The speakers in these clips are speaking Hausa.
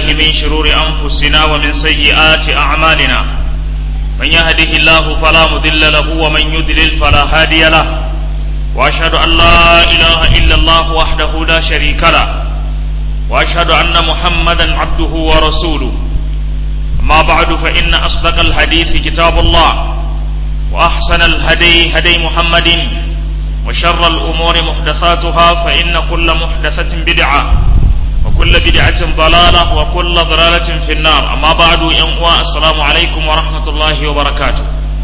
من شرور أنفسنا ومن سيئات أعمالنا من يهده الله فلا مضل له ومن يضلل فلا هادي له وأشهد أن لا إله إلا الله وحده لا شريك له وأشهد أن محمدا عبده ورسوله أما بعد فإن أصدق الحديث كتاب الله وأحسن الهدي هدي محمد وشر الأمور محدثاتها فإن كل محدثة بدعة وكل بدعة ضلالة وكل ضلالة في النار أما بعد ينقوى السلام عليكم ورحمة الله وبركاته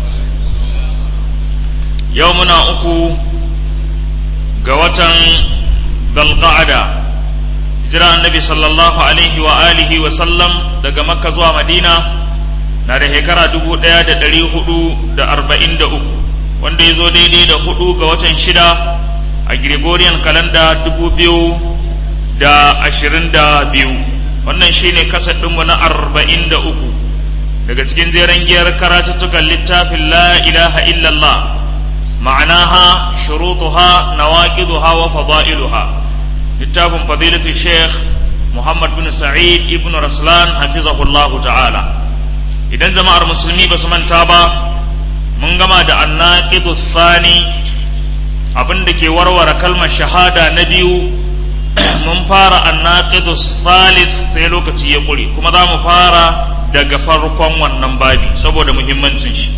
يومنا أكو قوة ذا القعدة hijira annabi sallallahu alaihi wa alihi wa sallam daga makka zuwa madina na da shekara dubu ɗaya da ɗari hudu da arba'in da uku wanda ya zo daidai da hudu ga watan shida a gregorian kalanda dubu biyu da ashirin da biyu wannan shine kasar ɗinmu na arba'in da uku daga cikin jeren giyar karatuttukan littafin la ilaha illallah ma'anaha shurutuha nawaqiduha wa fada'iluha littafin fadilatu sheikh muhammad bin sa'id ibn raslan hafizahullahu ta'ala idan jama'ar musulmi ba su manta ba mun gama da annaqidu thani abin da ke warware kalmar shahada na biyu mun fara annaqidu thalith sai lokaci ya kure kuma za mu fara daga farkon wannan babi saboda muhimmancin shi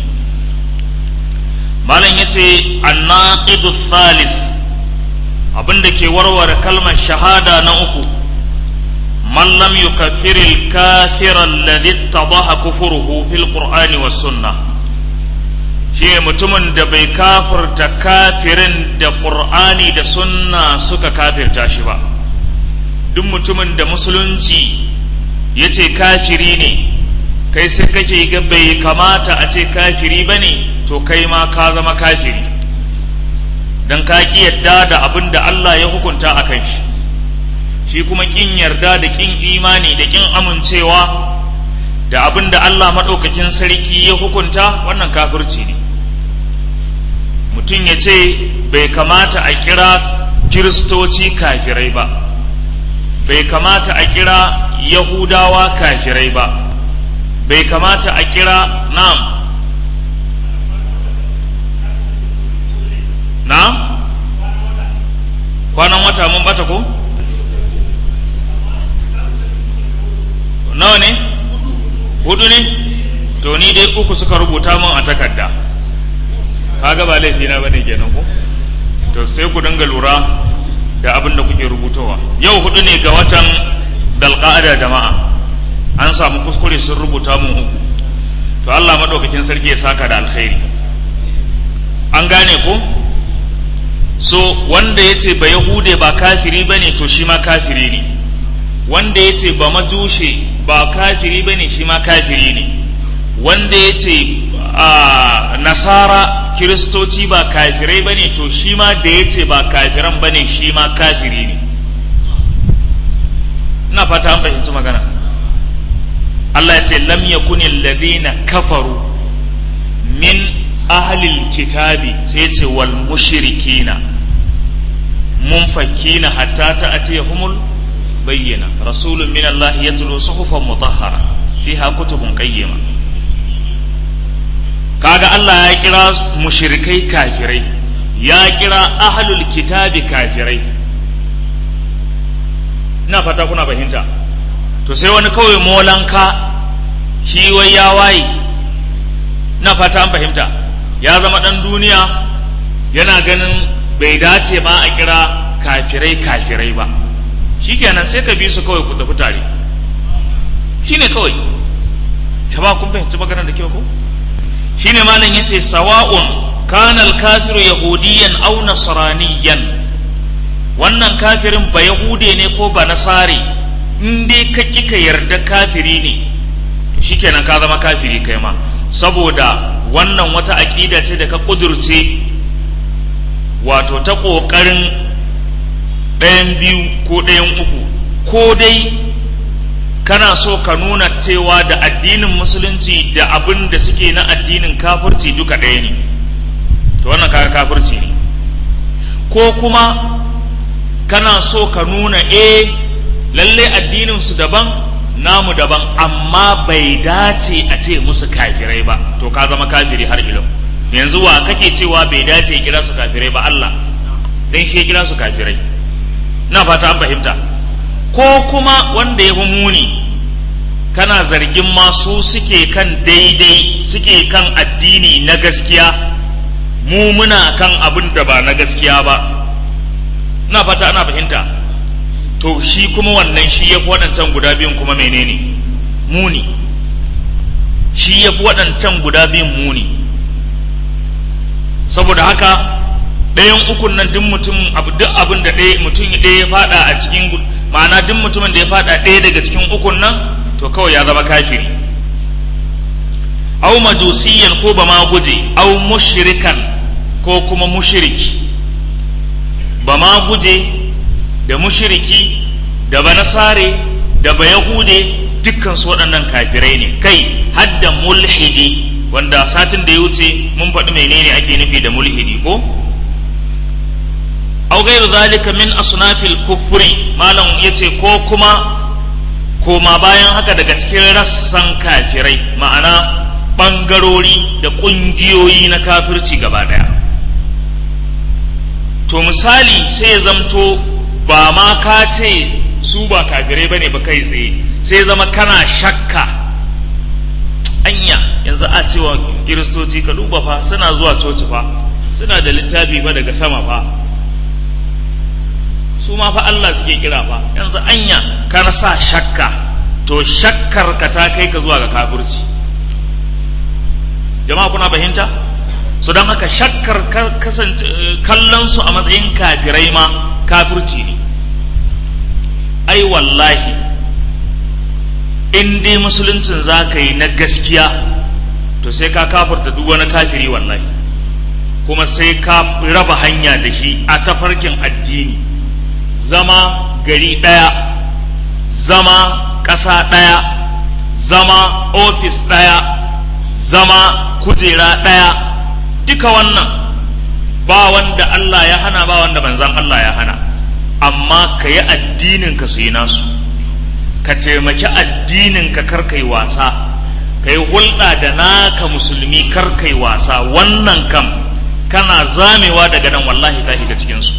malam yace annaqidu thalith abin da ke warware kalmar shahada na uku man lam yukaffir al-kafir alladhi ittadaha kufruhu fil qur'ani was sunnah shi mutumin da bai kafirta kafirin da qur'ani da sunna suka kafirta shi ba duk mutumin da musulunci ya ce kafiri ne kai sai kake ga bai kamata a ce kafiri ba ne to kai ma ka zama kafiri don ka ƙi yadda da abin da Allah ya hukunta a kan shi shi kuma ƙin yarda da ƙin imani da ƙin amincewa da abin da Allah maɗaukakin sarki ya hukunta wannan kafirci ne mutum ya ce bai kamata a kira kiristoci kafirai ba bai kamata a kira yahudawa kafirai ba bai kamata a kira nam na kwanan wata mun bata ko nawa ne hudu ne to ni dai uku suka rubuta mun a takarda kaga ba laifi na bane kenan ko to sai ku dinga lura da abin da kuke rubutowa yau hudu ne ga watan dalqa'ada jama'a an samu kuskure sun rubuta mun uku to Allah madaukakin sarki ya saka da alkhairi an gane ko so wanda ya ce ba yahude ba kafiri ba ne to shi ma kafiri ne wanda ya ce ba majushe ba kafiri ba ne shi ma kafiri ne wanda ya ce nasara kiristoci ba kafirai ba ne to shi ma da ya ce ba kafiran ba ne shi ma kafiri ne ina fata an fahimci magana Allah ya ce lam yakuni alladhina kafaru min ahlil kitabi sai ce wal mushrikina munfakina hatta ta'tiyahumul bayyana rasulun min Allah yatlu suhufan mutahhara fiha kutubun qayyima kaga Allah ya kira mushrikai kafirai ya kira ahlul kitabi kafirai ina fata kuna fahimta to sai wani kawai molanka shi wai ya waye ina fata an fahimta ya zama ɗan duniya yana ganin bai dace ma a kira kafirai kafirai ba shikenan sai ka bi su kawai ku tafi tare shine kawai ta ba kun fahimci maganar da kyau ko shine malam yace sawa'un kana al-kafiru yahudiyan aw nasraniyan wannan kafirin ba yahude ne ko ba nasare in dai ka ki ka yarda kafiri ne to shikenan ka zama kafiri kai ma saboda wannan wata aƙida ce da ka ƙudurce wato ta ƙoƙarin ɗayan biyu ko ɗayan uku ko dai kana so ka nuna cewa da addinin musulunci da abin da suke na addinin kafirci duka ɗaya ne to wannan kaga kafirci ne ko kuma kana so ka nuna e lalle addinin su daban namu daban amma bai dace a ce musu kafirai ba to ka zama kafiri har ilo yanzu wa kake cewa bai dace ya kira su kafirai ba Allah dan shi ya kira su kafirai na fata an fahimta ko kuma wanda ya fi muni kana zargin masu suke kan daidai suke kan addini na gaskiya mu muna kan abin da ba na gaskiya ba na fata ana fahimta to shi kuma wannan shi ya fi waɗancan guda biyun kuma menene muni shi ya fi waɗancan guda biyun muni saboda haka ɗayan ukun nan duk mutum duk abin da ɗaya mutum ɗaya ya faɗa a cikin ma'ana duk mutumin da ya faɗa ɗaya daga cikin ukun nan to kawai ya zama kafiri au majusiyan ko ba ma guje au mushrikan ko kuma mushriki ba ma guje da mushriki da ba nasare da ba yahude dukkan su waɗannan kafirai ne kai hadda mulhidi wanda satin da ya wuce mun faɗi menene ake nufi da mulhidi ko au gairu zalika min asnafil kufri malam yace ko kuma koma bayan haka daga cikin rassan kafirai ma'ana ɓangarori da ƙungiyoyi na kafirci gaba ɗaya to misali sai ya zamto ba ma ka ce su ba kafirai bane ba kai tsaye sai zama kana shakka anya yanzu a cewa kiristoci ka duba fa suna zuwa coci fa suna da littafi fa daga sama fa su ma fa Allah suke kira fa yanzu anya kana sa shakka to shakkar ka ta kai ka zuwa ga kafirci jama'a kuna fahimta so don haka shakkar kasance kallon su a matsayin kafirai ma kafirci ne ai wallahi in dai musuluncin za ka yi na gaskiya to sai ka kafirta duk wani kafiri wallahi kuma sai ka raba hanya da shi a tafarkin addini zama gari ɗaya zama ƙasa ɗaya zama ofis ɗaya zama kujera ɗaya duka wannan ba wanda Allah ya hana ba wanda manzan Allah ya hana amma ka yi addinin ka su yi nasu ka taimaki addinin ka karkai wasa ka yi hulɗa da naka musulmi karkai wasa wannan kam kana zamewa daga nan wallahi ka shiga cikinsu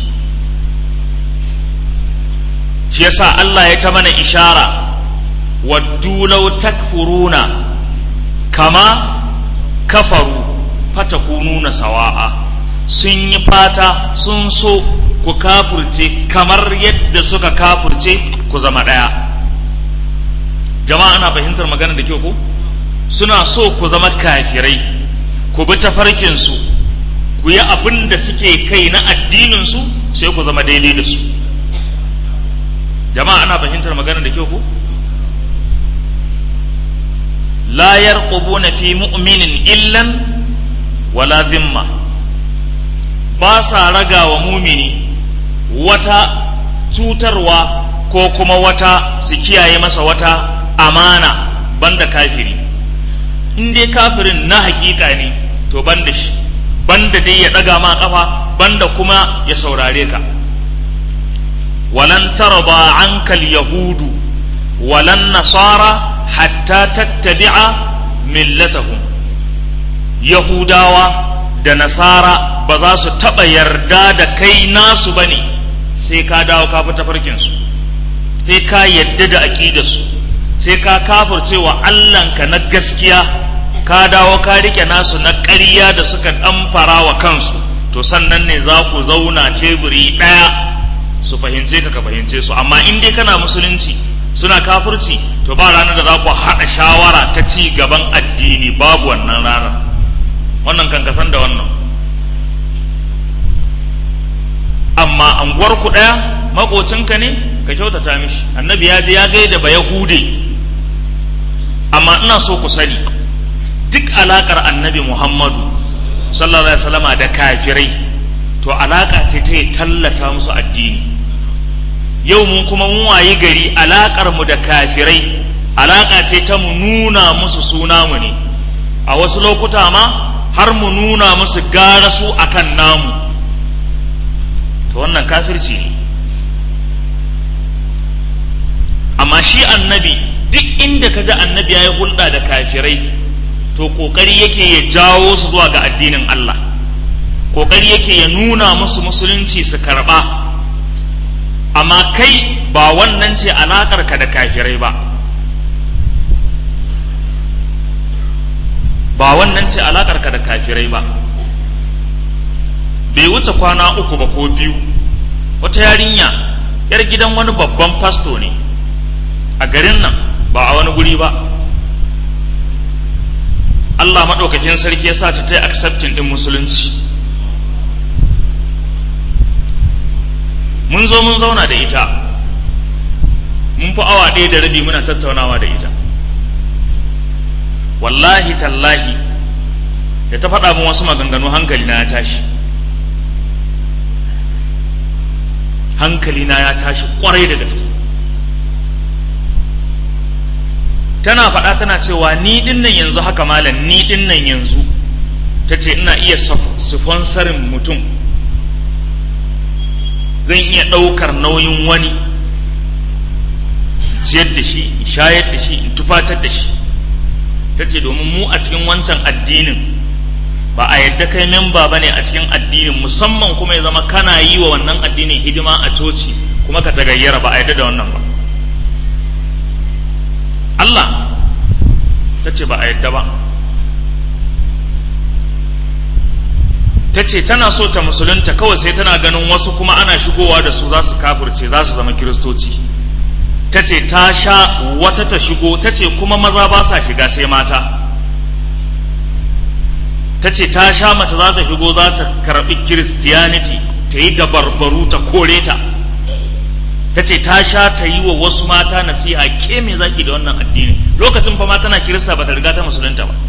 shi yasa Allah ya ta mana ishara waddu law takfuruna kama kafaru fatakununa sawa'a sun yi fata sun so ku kafurce kamar yadda suka kafurce ku zama ɗaya jama'a ana fahimtar magana da kyau ko suna so ku zama kafirai ku bi tafarkinsu ku yi abin da suke kai na addininsu sai ku zama daidai da su jama'a ana fahimtar magana da kyau ko la yarqubuna fi mu'minin illan wala zimma ba sa raga wa mumini wata cutarwa ko kuma wata su kiyaye masa wata amana banda kafiri in dai kafirin na hakika ne to banda shi banda dai ya ɗaga ma ƙafa banda kuma ya saurare ka walan tarba ankal yahudu walan nasara hatta tattabi'a millatahum yahudawa da nasara ba za su taɓa yarda da kai nasu ba ne sai ka dawo ka fi tafarkinsu sai ka yadda da aƙidarsu sai ka kafircewa Allahnka na gaskiya ka dawo ka rike nasu na ƙarya da suka ɗamfara wa kansu to sannan ne za ku zauna teburi ɗaya su fahimce ka ka fahimce su amma in dai kana musulunci suna kafirci to ba ranar da za ku haɗa shawara ta ci gaban addini babu wannan ranar wannan kan kasan da wannan amma anguwar ku ɗaya makocinka ne ka kyautata mishi annabi ya je ya gaida ba yahude amma ina so ku sani duk alakar annabi muhammadu sallallahu alaihi wasallama da kafirai to alaka ce ta tallata musu addini yau mun kuma mun wayi gari alakar mu da kafirai alaka ce ta mu nuna musu suna mu ne a wasu lokuta ma har mu nuna musu gara su akan namu to wannan kafirci ne amma shi annabi duk inda ka ji annabi ya yi hulɗa da kafirai to ƙoƙari yake ya jawo su zuwa ga addinin Allah ƙoƙari yake ya nuna musu musulunci su karɓa amma kai ba wannan ce alaƙarka da kafirai ba ba wannan ce alaƙarka da kafirai ba bai wuce kwana uku ba ko biyu wata yarinya yar gidan wani babban fasto ne a garin nan ba a wani guri ba Allah maɗaukakin sarki ya sa ta ta yi accepting ɗin musulunci mun zo mun zauna da ita mun fi awa ɗaya da rabi muna tattaunawa da ita wallahi tallahi da ta faɗa min wasu maganganu hankali na ya tashi hankali na ya tashi ƙwarai da gaske tana faɗa tana cewa ni ɗin nan yanzu haka malam ni ɗin nan yanzu ta ce ina iya sponsorin mutum zan iya ɗaukar nauyin wani ciyar da shi in shayar da shi in tufatar da shi ta ce domin mu a cikin wancan addinin ba a yadda kai memba ba ne a cikin addinin musamman kuma ya zama kana yi wa wannan addinin hidima a coci kuma ka tagayyara ba a yadda da wannan ba Allah ta ce ba a yadda ba ta ce tana so ta musulunta kawai sai tana ganin wasu kuma ana shigowa da su za su kafirce za su zama kiristoci ta ce ta sha wata ta shigo ta ce kuma maza ba sa shiga sai mata ta ce ta sha mace za ta shigo za ta karɓi kiristiyaniti ta yi dabarbaru ta kore ta ta ce ta sha ta yi wa wasu mata nasiha ke me zaki da wannan addini lokacin fa ma tana kirista ba ta riga ta musulunta ba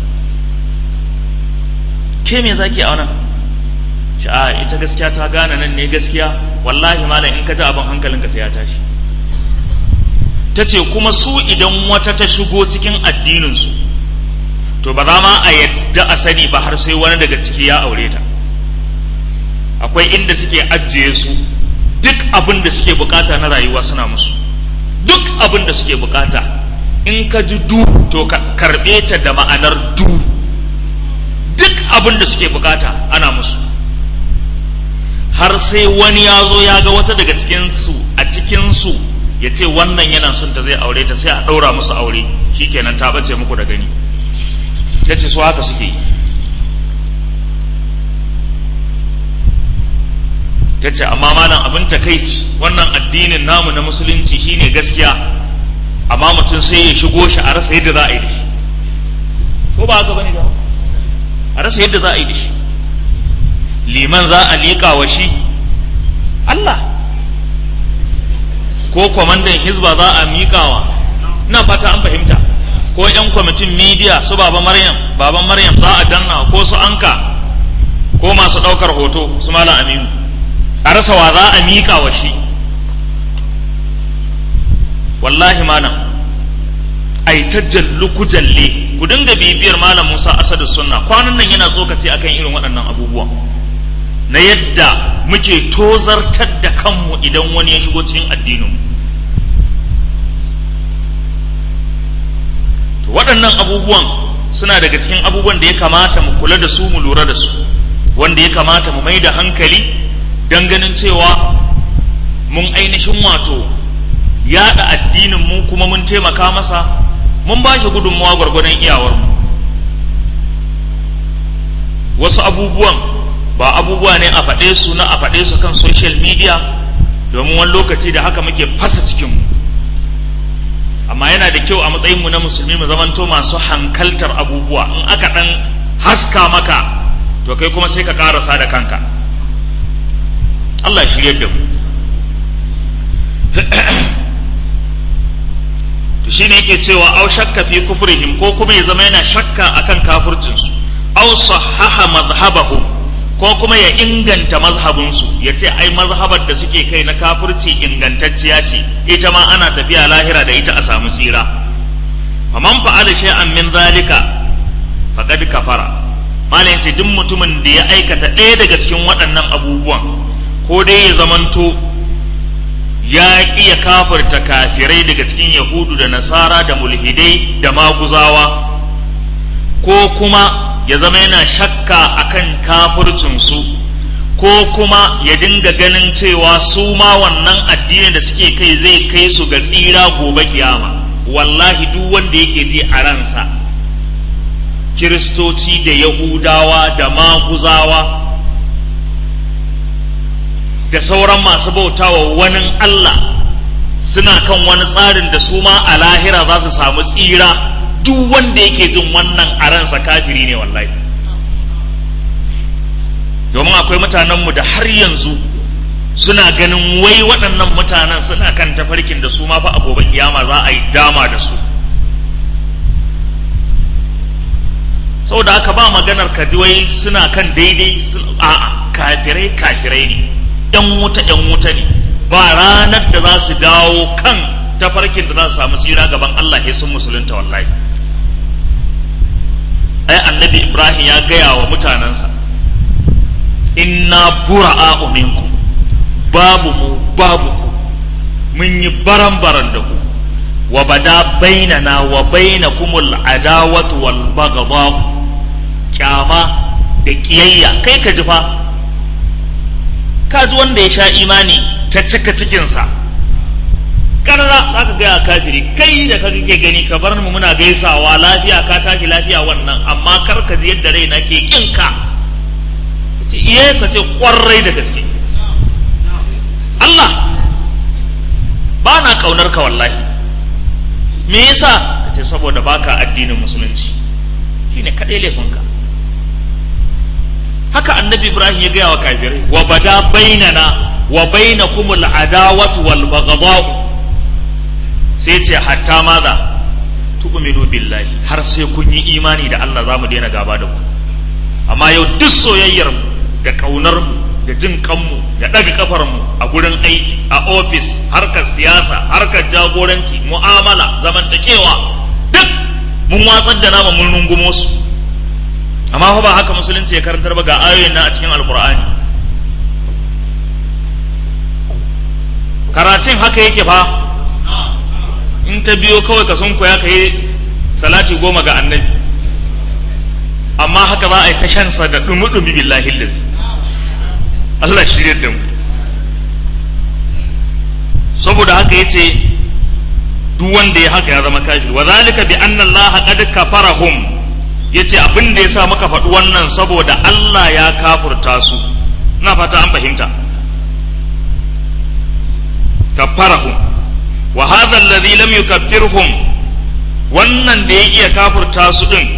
ke me zaki a wannan ce a ita gaskiya ta gane nan ne gaskiya wallahi malam in ka ji abin hankalinka sai ya tashi ta ce kuma su idan wata ta shigo cikin addininsu to ba za ma a yadda a sani ba har sai wani daga ciki ya aure ta akwai inda suke ajiye su duk abin da suke bukata na rayuwa suna musu duk abin da suke bukata in ka ji du to ka karbe ta da ma'anar du duk abin da suke bukata ana musu har sai wani ya zo ya ga wata daga cikinsu a cikinsu ya ce wannan yana son ta zai aure ta sai a ɗaura musu aure shikenan ta bace muku da gani ya ce su haka suke yi ta ce amma malam abin takaici wannan addinin namu na musulunci shine gaskiya amma mutum sai ya shigo shi a rasa yadda za a yi da shi ko ba haka bane da a rasa yadda za a yi da shi liman za a liƙa wa shi Allah ko kwamandan hizba za a miƙawa ina fata an fahimta ko 'yan kwamitin midiya su baba maryam baban maryam za a danna ko su anka ko masu ɗaukar hoto su malam aminu a rasa wa za a miƙa wa shi wallahi malam ai ta jallu ku jalle ku dinga bibiyar malam musa asadu sunna kwanan nan yana tsokaci akan irin waɗannan abubuwan na yadda muke tozartar da kanmu idan wani ya shigo cikin addinin to waɗannan abubuwan suna daga cikin abubuwan da ya kamata mu kula da su mu lura da su wanda ya kamata mu mai da hankali don ganin cewa mun ainihin wato yaɗa addinin mu kuma mun taimaka masa mun ba shi gudunmawa gwargwadon iyawarmu wasu abubuwan ba abubuwa ne a faɗe su na a faɗe su kan social media domin wani lokaci da haka muke fasa cikinmu amma yana da kyau a matsayinmu na musulmi mu zamanto masu hankaltar abubuwa in aka ɗan haska maka to kai kuma sai ka ƙarasa da kanka Allah shirye da mu to shine yake cewa au shakka fi kufrihim ko kuma ya zama yana shakka akan kafircinsu au sahaha madhhabahum ko kuma ya inganta mazhabinsu ya ce ai mazhabar da suke kai na kafirci ingantacciya ce ita ma ana tafiya lahira da ita a samu tsira faman fa'ala shay'an min zalika faqad kafara malam yace duk mutumin da ya aikata ɗaya daga cikin waɗannan abubuwan ko dai ya zamanto ya ƙi ya kafirta kafirai daga cikin yahudu da nasara da mulhidai da maguzawa ko kuma ya zama yana shakka akan kafircinsu ko kuma ya dinga ganin cewa su ma wannan addinin da suke kai zai kai su ga tsira gobe kiyama wallahi duk wanda yake ji a ransa kiristoci da yahudawa da maguzawa da sauran masu bautawa wani Allah suna kan wani tsarin da su ma a lahira za su samu tsira duk wanda yake jin wannan a ransa kafiri ne wallahi domin akwai mutanenmu da har yanzu suna ganin wai waɗannan mutanen suna kan tafarkin da su ma fa a gobe kiyama za a yi dama da su saboda haka ba maganar ka ji wai suna kan daidai a'a kafirai kafirai ne yan wuta yan wuta ne ba ranar da za su dawo kan tafarkin da za su samu tsira gaban Allah ya sun musulunta wallahi ai annabi Ibrahim ya gaya wa mutanensa inna bura'a minkum babu mu babu ku mun yi baran-baran da ku wa bada bainana wa bainakumul adawatu wal baghdha kyama da kiyayya kai ka ji fa ka ji wanda ya sha imani ta cika cikinsa karra za ka gaya kafiri kai da ka kake gani ka bar mu muna gaisawa lafiya ka tashi lafiya wannan amma kar ka ji yadda raina ke kinka ce iya ka ce kwarai da gaske Allah ba na kaunar ka wallahi me yasa ka ce saboda baka addinin musulunci shine kaɗai laifinka haka annabi ibrahim ya gaya wa kafirai wa bada bainana wa bainakumul adawatu wal baghdha'u sai ce hatta maza tu'minu billahi har sai kun yi imani da Allah zamu daina gaba da ku amma yau duk soyayyar mu da kaunar mu da jin kanmu da ɗaga kafar mu a gurin aiki a ofis harkar siyasa harkar jagoranci mu'amala zamantakewa duk mun watsar da nama mun rungumo su amma fa ba haka musulunci ya karantar ba ga ayoyin nan a cikin alkur'ani karatun haka yake fa in ta biyo kawai ka sun koya ka yi salati goma ga annabi amma haka za a yi ta shansa da dumi-dumi billahi lazi Allah shirya da mu saboda haka ya ce duk wanda ya haka ya zama kafir wa zalika bi anna Allah qad kafarahum yace abin da yasa muka faɗi wannan saboda Allah ya kafurta su ina fata an fahimta kafarahum wa hadha alladhi lam yukaffirhum wannan da ya iya kafurta su din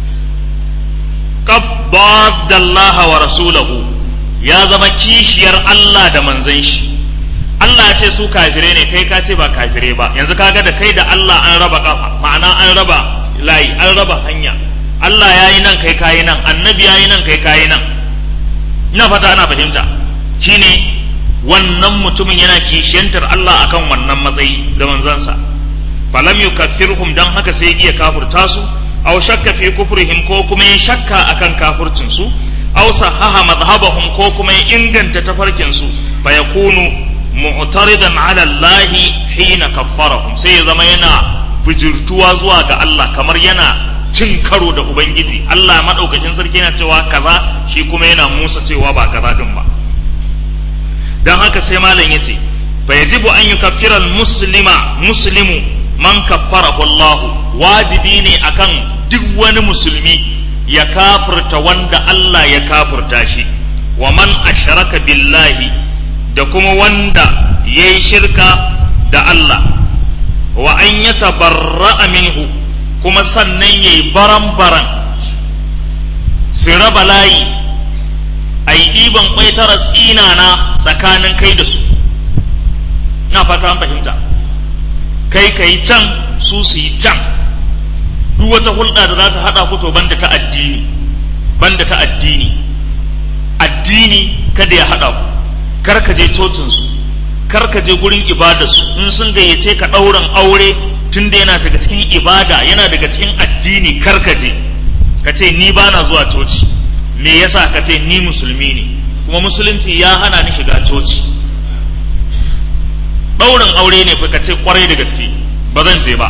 qabbada Allah wa rasulahu ya zama kishiyar Allah da manzon shi Allah ya ce su kafire ne kai ka ce ba kafire ba yanzu kaga da kai da Allah an raba kafa ma'ana an raba layi an raba hanya Allah ya yi nan kai kayi nan annabi ya yi nan kai kayi nan ina fata ana fahimta shine wannan mutumin yana kishiyantar Allah akan wannan matsayi da manzansa falam yukaffirhum dan haka sai iya kafurta su aw shakka fi kufrihim ko kuma ya shakka akan kafurcin su aw sahaha madhhabahum ko kuma ya inganta tafarkin su fa yakunu mu'taridan ala Allah hina kaffarahum sai ya zama yana bijirtuwa zuwa ga Allah kamar yana cin karo da ubangiji Allah madaukakin sarki yana cewa kaza shi kuma yana musa cewa ba kaza din ba dan haka sai malam yace fa yajibu an yukaffira muslima muslimu man kaffarahu Allah wajibi ne akan duk wani musulmi ya kafirta wanda Allah ya kafirta shi wa man ashraka billahi da kuma wanda ya yi shirka da Allah wa an ya tabarra'a minhu kuma sannan ya yi baran-baran su raba layi a yi ɗiban ƙwaitara tsinana tsakanin kai da su na fata an fahimta kai ka yi can su su yi can duk wata hulɗa da za ta haɗa ku to banda ta addini banda ta addini addini kada ya haɗa ku kar ka je cocinsu kar ka je gurin ibadarsu in sun gayyace ka ɗaurin aure tun da yana daga cikin ibada yana daga cikin addini kar ka je ka ce ni ba na zuwa coci me yasa ka ce ni musulmi ne kuma musulunci ya hana ni shiga coci ɗaurin aure ne fa ka ce kwarai da gaske ba zan je ba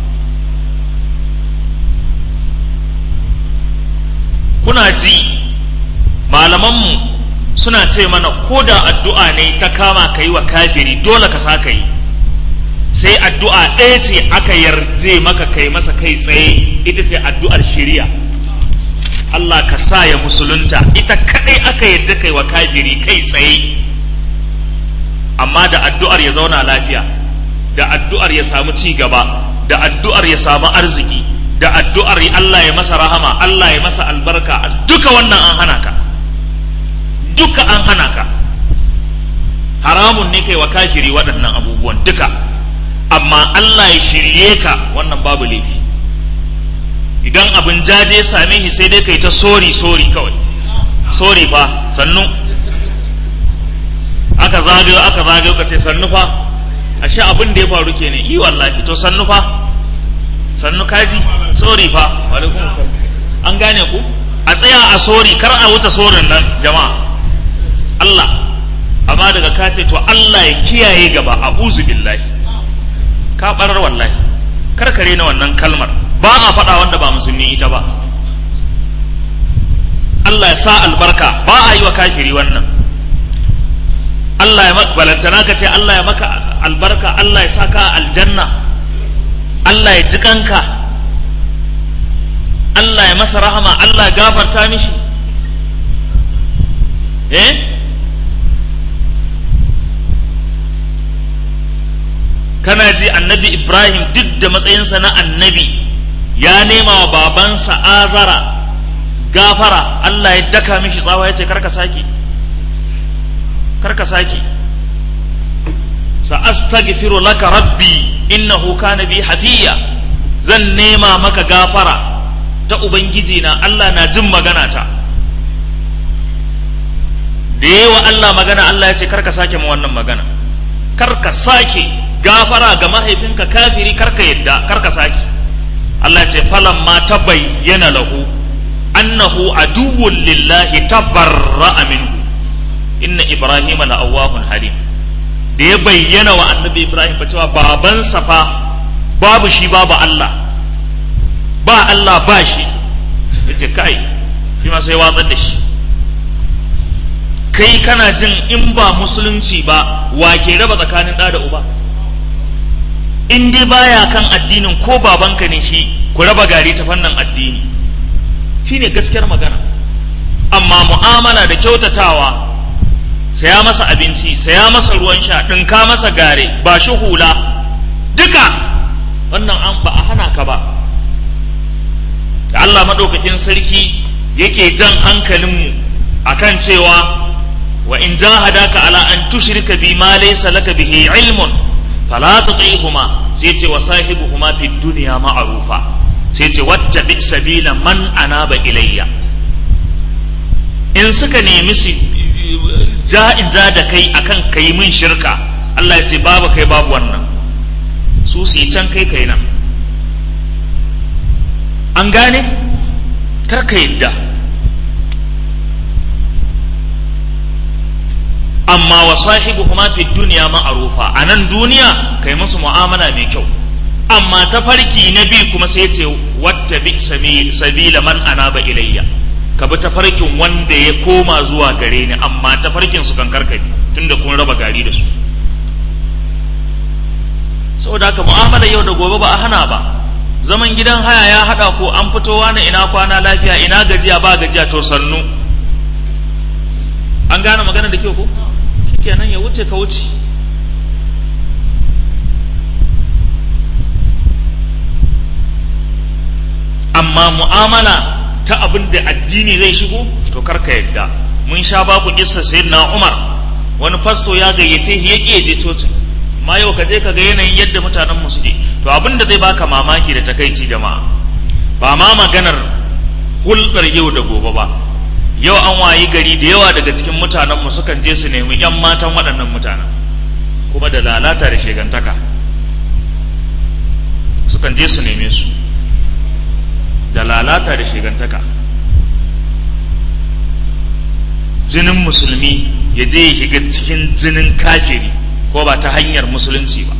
kuna ji malamanmu suna ce mana ko da addu'a ne ta kama ka yi wa kafiri dole ka sa ka yi sai addu'a ɗaya ce aka yarje maka kai masa kai tsaye ita ce addu'ar shiriya Allah ka sa ya musulunta ita kaɗai aka yarda kai wa kafiri kai tsaye amma da addu'ar ya zauna lafiya da addu'ar ya samu ci gaba da addu'ar ya samu arziki da addu'ar Allah ya masa rahama Allah ya masa albarka duka wannan an hana ka duka an hana ka haramun ne kai wa kafiri waɗannan abubuwan duka amma Allah ya shirye ka wannan babu laifi idan abin jaje same shi sai dai kai ta sori sori kawai sori fa sannu aka zagayo aka zagayo ka ce sannu fa ashe abin da ya faru kenan yi wallahi to sannu fa sannu kaji sori fa alaikum salam an gane ku a tsaya a sori kar a wuce sorin nan jama'a Allah amma daga ka ce to Allah ya kiyaye gaba a uzu billahi ka barar wallahi kar kare na wannan kalmar ba a faɗa wanda ba musulmi ita ba Allah ya sa albarka ba a yi wa kafiri wannan Allah ya maka balantana ka ce Allah ya maka albarka Allah ya sa ka aljanna Allah ya ji kanka Allah ya masa rahama Allah ya gafarta mishi eh kana ji annabi ibrahim duk da matsayinsa na annabi ya nema wa babansa azara gafara allah ya daka mishi tsawa ya ce karka sake karka sake sa astaghfiru laka rabbi innahu kana bi hafiya zan nema maka gafara ta ubangiji na allah na jin magana ta da yawa allah magana allah ya ce karka sake ma wannan magana karka sake gafara ga mahaifinka kafiri karka yadda karka saki Allah ce falan ma ta bayyana lahu annahu aduwwun lillahi tabarra'a minhu inna ibrahim la awwahun halim da ya bayyana wa annabi ibrahim fa cewa babansa fa babu shi babu Allah ba Allah ba shi yace kai shi ma sai watsar da shi kai kana jin in ba musulunci ba wa ke raba tsakanin ɗa da uba in dai baya kan addinin ko babanka ne shi ku raba gari ta fannin addini shine gaskiyar magana amma mu'amala da kyautatawa saya masa abinci saya masa ruwan sha ɗinka masa gare ba shi hula duka wannan an ba a hana ka ba da Allah maɗaukakin sarki yake jan hankalinmu akan cewa wa in jahadaka ala an tushrika bi ma laysa laka bihi ilmun fala tuti'huma sai ce wa sahibuhuma fi dunya ma'rufa sai ce wattabi sabila man anaba ilayya in suka nemi su ja'in ja da kai akan kai min shirka Allah ya ce babu kai babu wannan su su yi can kai kai nan an gane kar ka yadda amma wa sahibuhuma fi dunya ma'rufa a nan duniya kai musu mu'amala mai kyau amma ta farki na bi kuma sai ce wata bi sabila man anaba ilayya ka bi ta farkin wanda ya koma zuwa gare ni amma ta farkin su kan karkabi tunda kun raba gari da su saboda haka mu'amala yau da gobe ba a hana ba zaman gidan haya ya hada ko an fitowa na ina kwana lafiya ina gajiya ba gajiya to sannu an gane magana da kyau ko shikenan ya wuce ka wuce amma mu'amala ta abin da addini zai shigo to karka yadda mun sha ba ku kissa sayyidina Umar wani fasto ya gayyace shi ya je cocin amma yau ka je ka ga yanayin yadda mutanen mu suke to abin da zai baka mamaki da takaici jama'a ba ma maganar hulɗar yau da gobe ba yau an wayi gari da yawa daga cikin mutanenmu sukan je su nemi 'yan matan waɗannan mutanen kuma da lalata da shegantaka sukan je su neme su da lalata da shegantaka jinin musulmi ya je ya shiga cikin jinin kafiri ko ba ta hanyar musulunci ba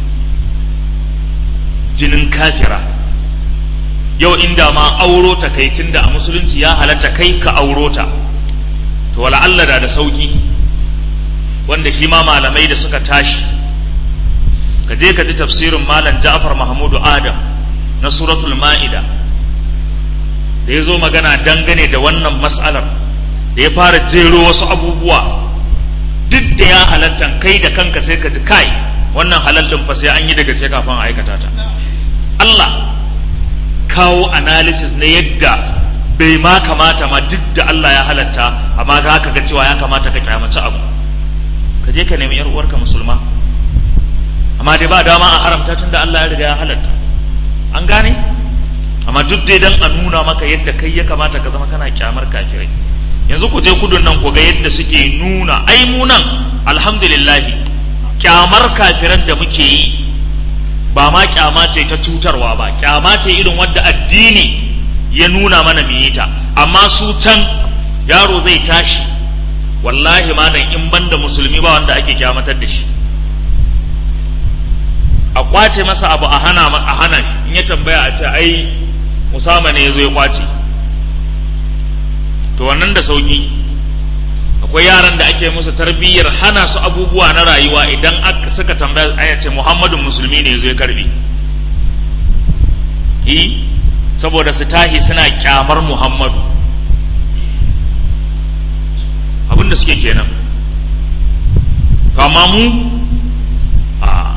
jinin kafira yau inda ma auro ta kai tunda a musulunci ya halatta kai ka auro ta to wala Allah da da sauki wanda shi ma malamai da suka tashi ka je ka ji tafsirin malam Ja'far Mahmudu Adam na suratul Ma'ida da ya zo magana dangane da wannan mas'alar da ya fara jero wasu abubuwa duk da ya halatta kai da kanka sai ka ji kai wannan halal din fa sai an yi daga sai kafin a aikata ta Allah kawo analysis na yadda bai ma kamata ma duk da Allah ya halatta amma za ka ga cewa ya kamata ka kyamaci abu ka je ka nemi yar uwarka musulma amma dai ba dama a haramta tun da Allah ya riga ya halatta an gane amma duk dai dan a nuna maka yadda kai ya kamata ka zama kana kyamar kafirai yanzu ku je kudun nan ku ga yadda suke nuna ai mu nan alhamdulillah kyamar kafiran da muke yi ba ma kyama ce ta cutarwa ba kyama ce irin wadda addini ya nuna mana mu yi ta amma su can yaro zai tashi wallahi malam in banda musulmi ba wanda ake kyamatar da shi a kwace masa abu a hana a hana shi in ya tambaya a ce ai musama ne ya zo ya kwace to wannan da sauki akwai yaran da ake musu tarbiyyar hana su abubuwa na rayuwa idan aka suka tambaya aya ce muhammadun musulmi ne zai karbi yi saboda su tahi suna kyamar muhammadu abinda suke kenan kama mu a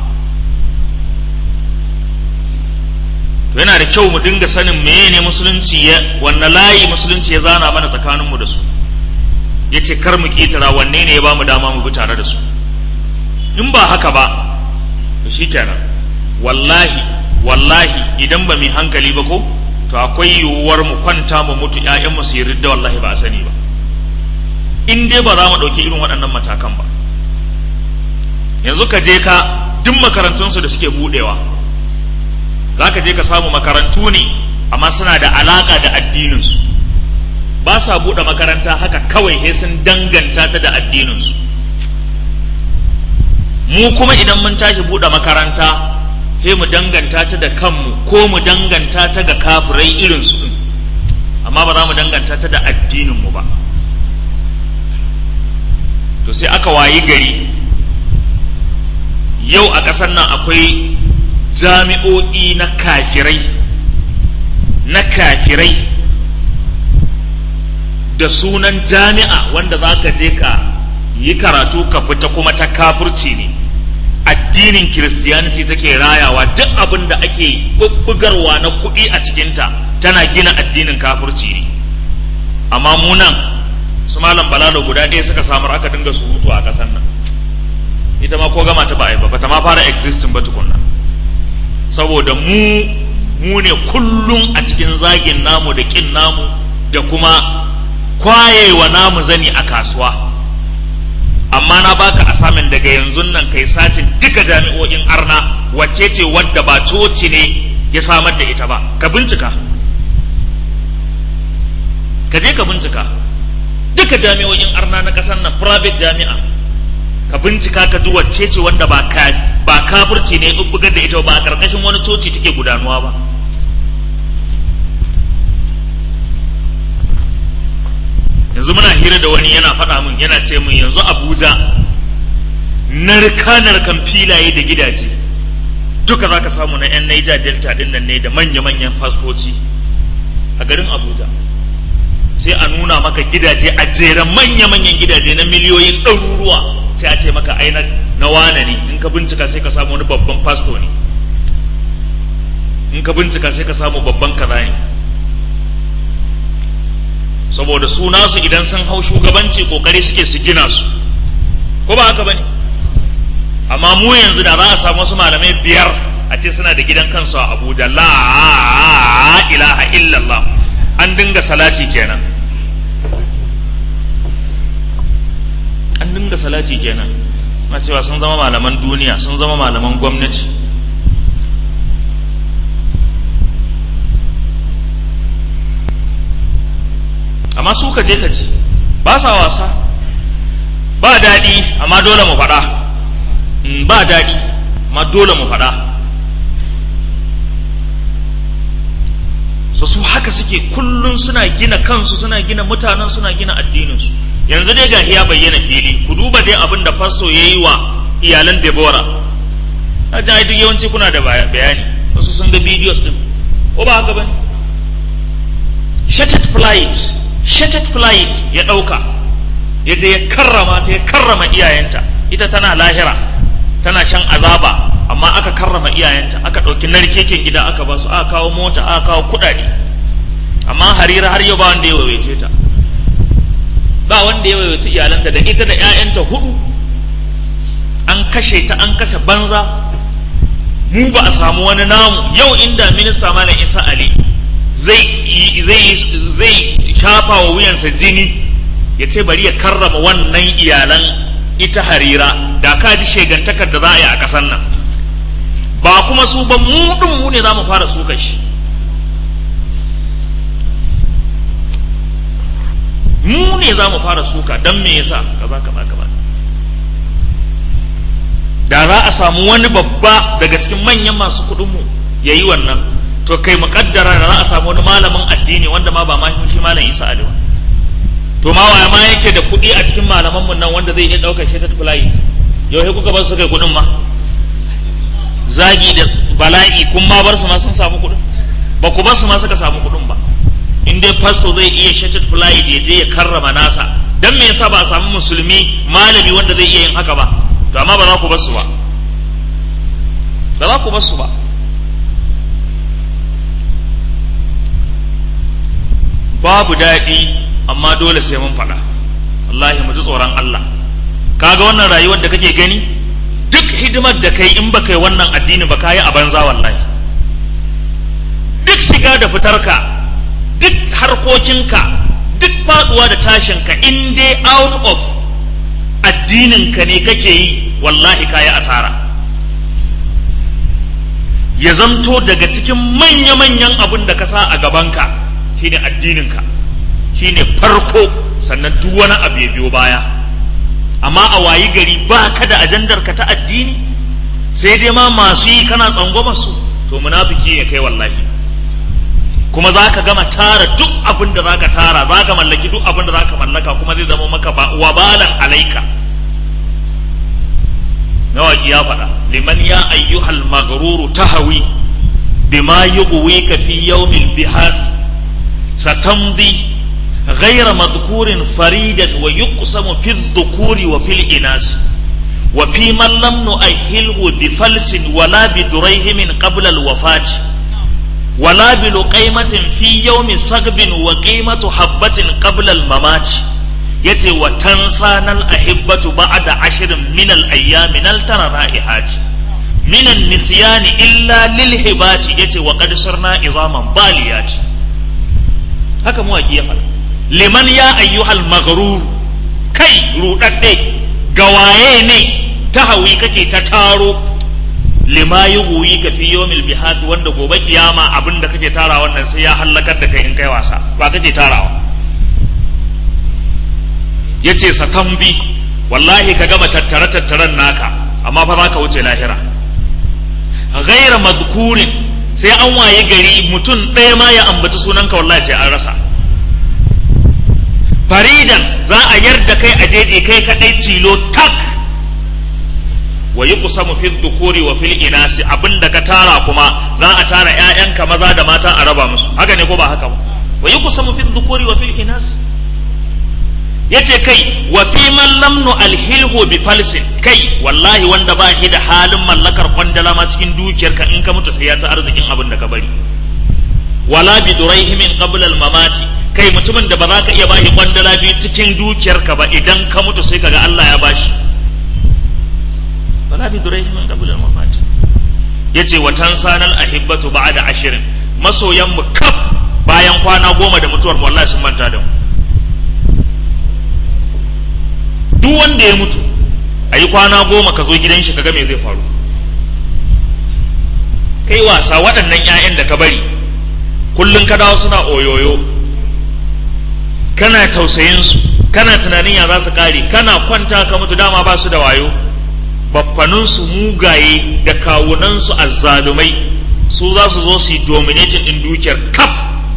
to yana da kyau mu dinga sanin meye ne musulunci ya wanne layi musulunci ya zana mana tsakaninmu da su ya ce kar mu ƙetara wanne ne ya ba mu dama mu bi tare da su in ba haka ba to shi kenan wallahi wallahi idan ba mu hankali ba ko to akwai yiwuwar mu kwanta mu mutu ƴaƴanmu su yi ridda wallahi ba a sani ba in dai ba za mu ɗauki irin waɗannan matakan ba yanzu ka je ka duk makarantunsu da suke buɗewa za ka je ka samu makarantu ne amma suna da alaƙa da addininsu ba sa buɗe makaranta haka kawai sai sun danganta ta da addininsu mu kuma idan mun tashi buɗe makaranta sai mu danganta ta da kanmu ko mu danganta ta ga kafirai irinsu ɗin amma ba za mu danganta ta da addininmu ba to sai aka wayi gari yau a ƙasar nan akwai jami'o'i na kafirai na kafirai da sunan jami'a wanda za ka je ka yi karatu ka fita kuma ta kafurci ne addinin kiristiyaniti take rayawa duk abin da ake bubbugarwa na kuɗi a cikinta tana gina addinin kafurci ne amma mu nan su malam balalo guda ɗaya suka samar aka dinga surutu a ƙasar nan ita ma ko gama ta ba a yi ba bata ma fara existing ba tukunna saboda mu mu ne kullum a cikin zagin namu da kin namu da kuma kwayewa namu zani a kasuwa amma na baka asamin daga yanzu nan kai sacin duka jami'o'in arna wacce ce wadda ba coci ne ya samar da ita ba ka bincika ka je ka bincika duka jami'o'in arna na ƙasar nan private jami'a ka bincika ka ji wacce ce wanda ba ka ba kafirci ne bugar da ita ba a karkashin wani coci take gudanuwa ba yanzu muna hira da wani yana faɗa min yana ce min yanzu abuja narka narkan filaye da gidaje duka za ka samu na 'yan naija delta ɗin nan ne da manya-manyan fastoci a garin abuja sai a nuna maka gidaje a jeren manya-manyan gidaje na miliyoyin ɗaruruwa sai a ce maka ai na wane ne in ka bincika sai ka samu wani babban fasto ne in ka bincika sai ka samu babban kaza ne saboda su nasu idan sun hau shugabanci kokari suke su gina su ko ba haka bane amma mu yanzu da za a samu wasu malamai biyar a ce suna da gidan kansu a Abuja la ilaha illallah an dinga salati kenan an dinga salati kenan na cewa sun zama malaman duniya sun zama malaman gwamnati amma su ka je ka ji ba sa wasa ba daɗi amma dole mu faɗa ba daɗi ma dole mu faɗa so su haka suke kullum suna gina kansu suna gina mutanen suna gina addininsu yanzu dai ga ya bayyana fili ku duba dai abin da fasto ya yi wa iyalan Deborah a duk yawanci kuna da bayani wasu sun ga videos din ko ba haka bane shattered flight shattered flight ya ɗauka ya je ya karrama ta ya karrama iyayenta ita tana lahira tana shan azaba amma aka karrama iyayenta aka ɗauki narkeken gida aka ba su aka kawo mota aka kawo kuɗaɗe amma harira har yau ba wanda ya waiwace ta ba wanda ya waiwace iyalanta da ita da 'ya'yanta hudu an kashe ta an kashe banza mu ba a samu wani namu yau inda minista malam isa ali zai zai zai shafa wa wuyansa jini ya ce bari ya karrama wannan iyalan ita harira da ka ji shegantakar da za a yi a ƙasar nan ba kuma su ba mu ɗin mu ne za mu fara suka shi mu ne za mu fara suka don me yasa kaza kaza kaza da za a samu wani babba daga cikin manyan masu kuɗinmu ya yi wannan to kai muƙaddara da za a samu wani malamin addini wanda ma ba ma shi malam isa ali ba to ma waya ma yake da kuɗi a cikin malamanmu nan wanda zai iya ɗaukar shi ta flight yau sai kuka bar su kai kuɗin ma zagi da bala'i kun ma bar su ma sun samu kuɗin ba ku bar su ma suka samu kuɗin ba in dai fasto zai iya shattered flight ya je ya karrama nasa dan me yasa ba a samu musulmi malami wanda zai iya yin haka ba to amma ba za ku bar su ba ba za ku bar su ba babu daɗi amma dole sai mun faɗa wallahi mu ji tsoron Allah kaga wannan rayuwar da kake gani duk hidimar da kai in ba kai wannan addini ba kayi a banza wallahi duk shiga da fitarka duk harkokinka duk faduwa da tashinka in dai out of addininka ne kake yi wallahi kayi asara ya zamto daga cikin manya-manyan abin da ka sa a gabanka shine addininka shine farko sannan duk wani abu ya biyo baya amma a wayi gari ba ka da ajandar ka ta addini sai dai ma masu yi kana tsangwama su to munafiki ya kai wallahi kuma za ka gama tara duk abin da za ka tara za ka mallaki duk abin da za ka mallaka kuma zai zama maka wabalan alaika mawaki ya faɗa liman ya ayyuhal maghruru tahawi bima yughwika fi yawmil bihar satamdi غير مذكور فريدا ويقسم في الذكور وفي الإناث وفي من لم نؤهله بفلس ولا بدريهم قبل الوفاة ولا بلقيمة في يوم صقب وقيمة حبة قبل الممات يتي وتنسانا الأحبة بعد عشر من الأيام نلتنا رائحات من النسيان إلا للهبات يتي وقد صرنا عظاما باليات haka mawaƙi ya faɗa liman ya ayyuhal maghrur kai rudadde gawaye ne ta hawi kake ta taro lima yughwi ka fi yawmil bihad wanda gobe kiyama abinda kake tara wannan sai ya hallakar da kai in kai wasa ba kake tarawa yace satambi wallahi ka gama tattare tattaren naka amma fa zaka wuce lahira ghaira madhkurin sai an waye gari mutum ɗaya ma ya ambaci sunanka wallahi sai an rasa faridan za a yarda kai a jeje kai kaɗai tilo tak wa yi kusamu fil dukuri wa fil inasi abinda ka tara kuma za a tara ƴaƴanka maza da mata a raba musu haka ne ko ba haka ba wa yi kusamu fil dukuri wa fil inasi yace kai wa fi man lam nu alhilhu bi falsin kai wallahi wanda ba shi da halin mallakar kwandala ma cikin dukiyarka in ka mutu sai ya ci arzikin abin da ka bari wala bi duraihimin qabla al mamati kai mutumin da ba za ka iya bashi kwandala biyu cikin dukiyarka ba idan ka mutu sai kaga Allah ya bashi wala bi duraihimin qabla al mamati yace wa tansanal ahibbatu ba'da ashirin masoyan mu kaf bayan kwana goma da mutuwar mu wallahi sun manta da mu duk wanda ya mutu a yi kwana goma ka zo gidan shi kaga me zai faru kai wasa waɗannan 'ya'yan da ka bari kullum ka dawo suna oyoyo kana tausayin su kana tunanin ya za su kare kana kwanta ka mutu dama ba su da wayo baffaninsu mugaye da kawunansu azzalumai su za su zo su yi dominating din dukiyar kaf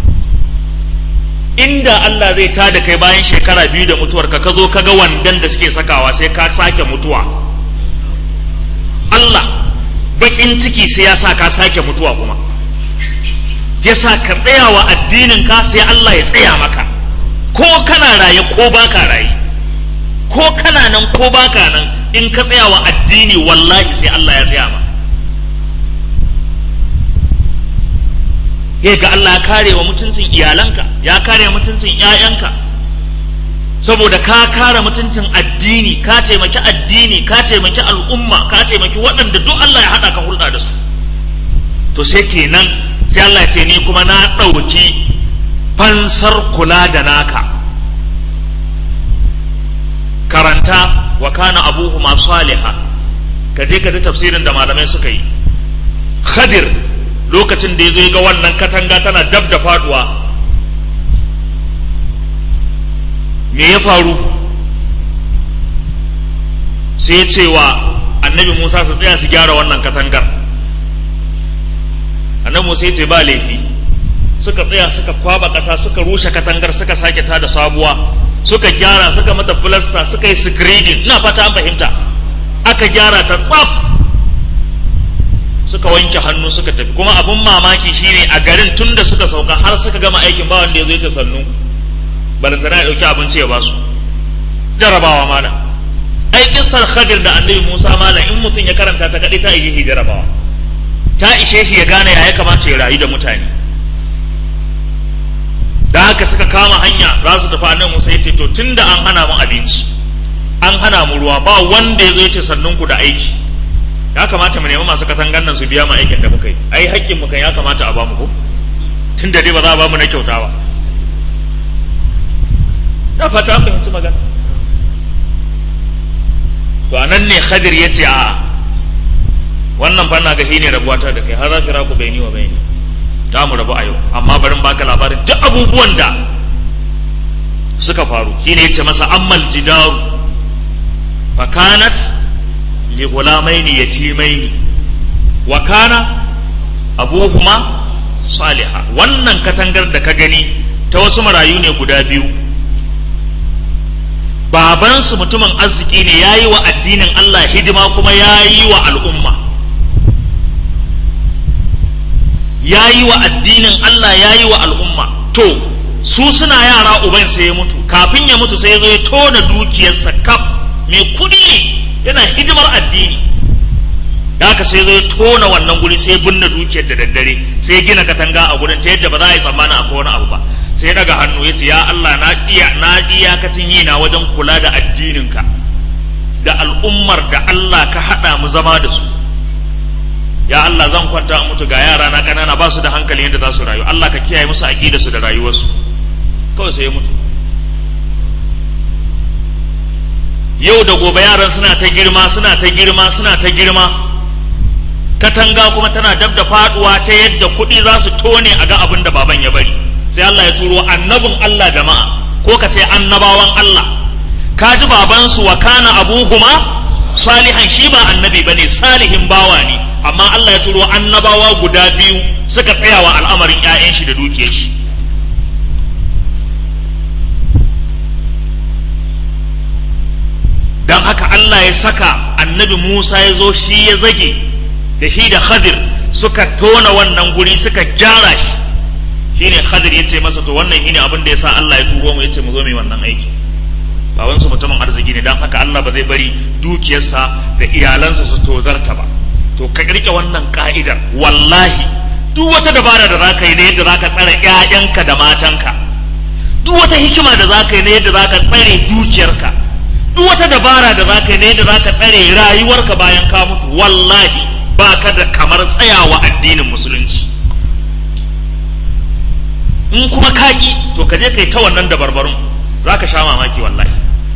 inda Allah zai tada kai bayan shekara biyu da mutuwar ka zo ka ga wandan da suke sakawa sai ka sake mutuwa Allah bakin ciki sai ya sa ka sake mutuwa kuma ya sa ka tsaya wa addinin ka sai Allah ya tsaya maka ko kana raye ko baka raye ko kana nan ko baka nan in ka tsaya wa addini wallahi sai Allah ya tsaya ma ya ga Allah ya kare wa mutuncin iyalanka ya kare mutuncin ƴaƴanka saboda ka kare mutuncin addini ka taimaki addini ka taimaki al'umma ka taimaki waɗanda duk Allah ya haɗa ka hulɗa da su to sai kenan sai Allah ya ce ni kuma na ɗauki fansar kula da naka karanta wa kana abuhuma saliha ka je ka ji tafsirin da malamai suka yi khadir lokacin da ya zo ga wannan katanga tana dab da faduwa me ya faru sai ya ce wa annabi musa su tsaya su gyara wannan katangar annabi musa ya ce ba laifi suka tsaya suka kwaba ƙasa suka rushe katangar suka sake ta da sabuwa suka gyara suka mata filasta suka yi screening ina fata an fahimta aka gyara ta tsaf suka wanke hannu suka tafi kuma abun mamaki shine a garin tun da suka sauka har suka gama aikin ba wanda ya zo ya sannu balantana ya dauki abinci ya basu jarabawa mana ai kissar khadir da annabi musa malam in mutum ya karanta ta kadai ta yi jarabawa ta ishe shi ya gane ya ya kamata ya rayu da mutane da haka suka kama hanya za su tafi annabi musa ya ce to tunda an hana mu abinci an hana mu ruwa ba wanda ya zo ya ce sannun ku da aiki ya kamata mu nemi masu katangan nan su biya mu aikin da muka yi ai haƙƙin mu kan ya kamata a ba mu ko tunda dai ba za a ba mu na kyauta ba da fata an fahimci magana to anan ne khadir ya ce a wannan fa na ga ne rabuwata da kai har za fira ku bayani wa bayani za mu rabu a yau amma barin baka labarin duk abubuwan da suka faru shine yace masa ammal jidaru fa kanat li ghulamaini yatimaini wa kana abuhuma saliha wannan katangar da ka gani ta wasu marayu ne guda biyu babansu mutumin arziki ne ya yi wa addinin Allah hidima kuma ya yi wa al'umma ya yi wa addinin Allah ya yi wa al'umma to su suna yara uban sai ya mutu kafin ya mutu sai ya zo ya tona dukiyarsa kaf mai kudi ne yana hidimar addini da haka sai zo ya tona wannan guri sai ya binne dukiyar da daddare sai ya gina katanga a gurin ta yadda ba za a yi tsammanin akwai wani abu ba sai ya daga hannu ya ce ya Allah na iya na iyakacin yi na wajen kula da addininka da al'ummar da Allah ka haɗa mu zama da su ya Allah zan kwanta a mutu ga yara na ƙanana ba su da hankali yadda za su rayu Allah ka kiyaye musu aƙida su da rayuwarsu kawai sai ya mutu yau da gobe yaran suna ta girma suna ta girma suna ta girma katanga kuma tana dab da faduwa ta yadda kuɗi za su tone a ga abin da baban ya bari sai Allah ya turo annabin Allah jama'a ko ka ce annabawan Allah ka ji babansu wa kana abuhuma salihan shi ba annabi bane salihin bawa ne amma Allah ya turo annabawa guda biyu suka tsaya wa al'amarin 'ya'yan shi da dukiyar shi don haka Allah ya saka annabi Musa ya zo shi ya zage da shi da Khadir suka tona wannan guri suka gyara shi shine Khadir ya ce masa to wannan shine abin da ya sa Allah ya turo mu ya ce mu zo mu yi wannan aiki babansu mutumin arziki ne don haka Allah ba zai bari dukiyarsa da iyalansa su tozarta ba to ka rike wannan ka'idar wallahi duk wata dabara da zaka yi na yadda zaka tsare ƴaƴanka da matanka duk wata hikima da zaka yi na yadda zaka tsare dukiyarka duk wata dabara da zaka yi na yadda zaka tsare rayuwarka bayan ka mutu wallahi baka da kamar tsayawa addinin musulunci in kuma kaki to ka je kai ta wannan dabarbarun zaka sha mamaki wallahi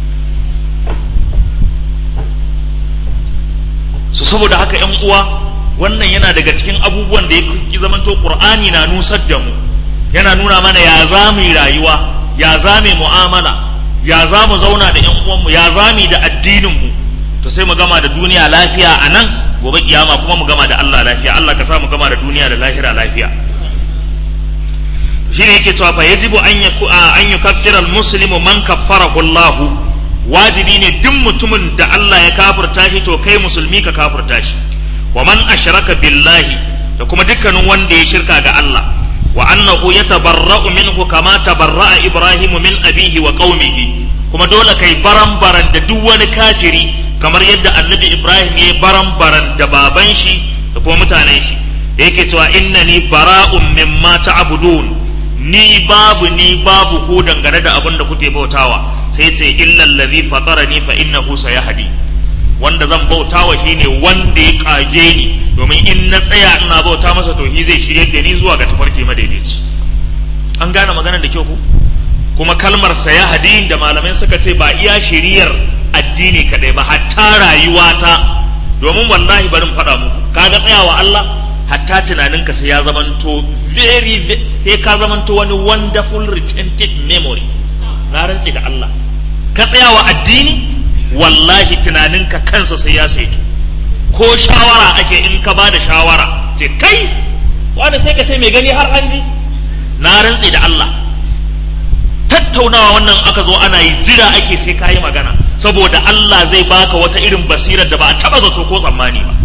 su saboda haka yan uwa wannan yana daga cikin abubuwan da ya zamanto qur'ani na nusar da mu yana nuna mana ya za mu yi rayuwa ya za mu mu'amala ya za mu zauna da yan uwanmu ya za mu da addinin mu to sai mu gama da duniya lafiya a nan gobe kiyama kuma mu gama da Allah lafiya Allah ka sa mu gama da duniya da lahira lafiya shine yake cewa fa yajibu an yaku an yukaffira almuslimu man kaffarahu Allah wajibi ne duk mutumin da Allah ya kafirta shi to kai musulmi ka kafirta shi wa man ashraka billahi da kuma dukkanin wanda ya shirka ga Allah wa annahu yatabarra'u minhu kama tabarra'a Ibrahim min abihi wa qaumihi kuma dole kai baran baran da duk wani kafiri kamar yadda annabi Ibrahim ya baran baran da baban shi da kuma mutanen shi da yake cewa innani bara'un mimma ta'budun ni babu ni babu ku dangane da abin da kuke bautawa sai ce illal ladhi fatarani fa innahu sayahdi wanda zan bautawa shine wanda ya kage ni domin in na tsaya ina bauta masa to shi zai shirye da ni zuwa ga tafarki madaidaici an gane maganar da kyau ku kuma kalmar sayahdi da malamai suka ce ba iya shiriyar addini kadai ba hatta rayuwata domin wallahi barin faɗa muku kaga tsayawa Allah hatta tunaninka sai ya zamanto very sai ka zamanto wani wonderful retentive memory na rantse da Allah ka tsayawa addini wallahi tunaninka kansa sai ya saito ko shawara ake in ka bada shawara ce kai wanda sai ka ce mai gani har hanji na rantse da Allah tattaunawa wannan aka zo ana yi jira ake sai ka yi magana saboda Allah zai baka wata irin basirar da ba a taba zato ko tsammani ba